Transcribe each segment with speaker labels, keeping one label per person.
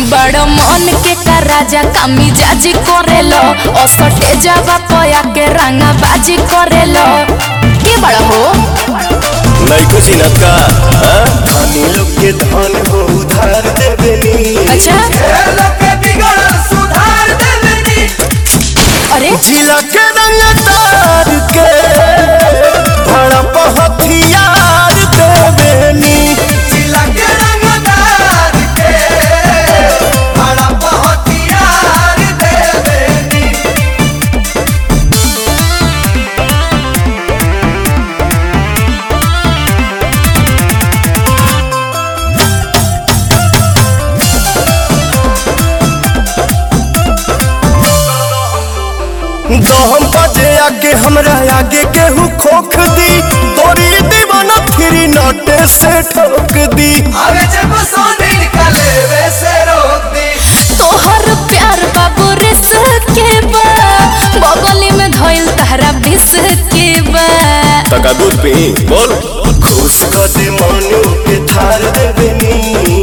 Speaker 1: बड़ मन के का राजा कामी जाजी करेलो असटे जावा पया के रंगा बाजी करेलो के बड़ा हो
Speaker 2: नैको चिनत का हाँ? धनी लोग के धन हो उधार देवेनी
Speaker 1: अच्छा अरे
Speaker 2: जिला के रंग तार के भड़प हथियार देवेनी दहम बजे आगे हमरा आगे केहू खोख दी तोरी दीवाना फिरी नटे से ठोक दी
Speaker 1: तोहर प्यार बाबू रिस के बा बगली में धइल तहरा बिस के बा
Speaker 2: तका दूध पी बोल खुश कर दे मनु के थार देवेनी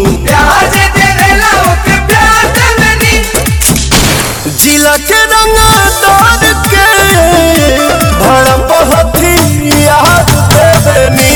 Speaker 2: जिला के रंग तार के भड़प हथियार देवेनी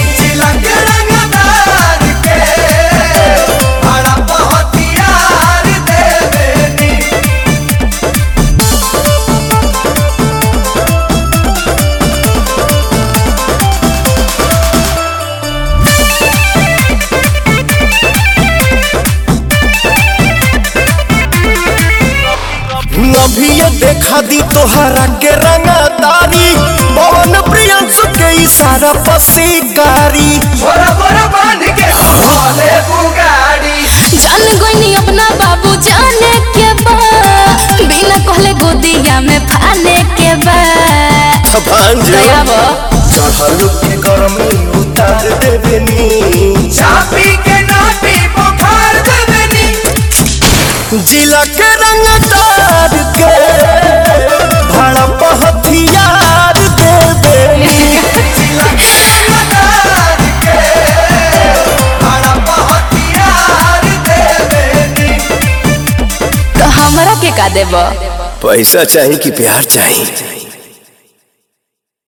Speaker 2: अभी ये देखा दी तोहरा के रंगदारी पवन प्रियंस के इशारा पसीकारी
Speaker 1: जान गईनी अपना बाबू जाने के बा बिना कहले गोदिया में फाने के बा
Speaker 2: भांज
Speaker 1: दया बा
Speaker 2: चढ़ल के गर्मी उतार देवेनी
Speaker 3: चापी के नाटी बुखार देवेनी
Speaker 2: जिला के रंगदार के भड़प हथियार देवेनी
Speaker 1: तो हमरा के का देबा
Speaker 2: पैसा चाहिए कि प्यार चाहिए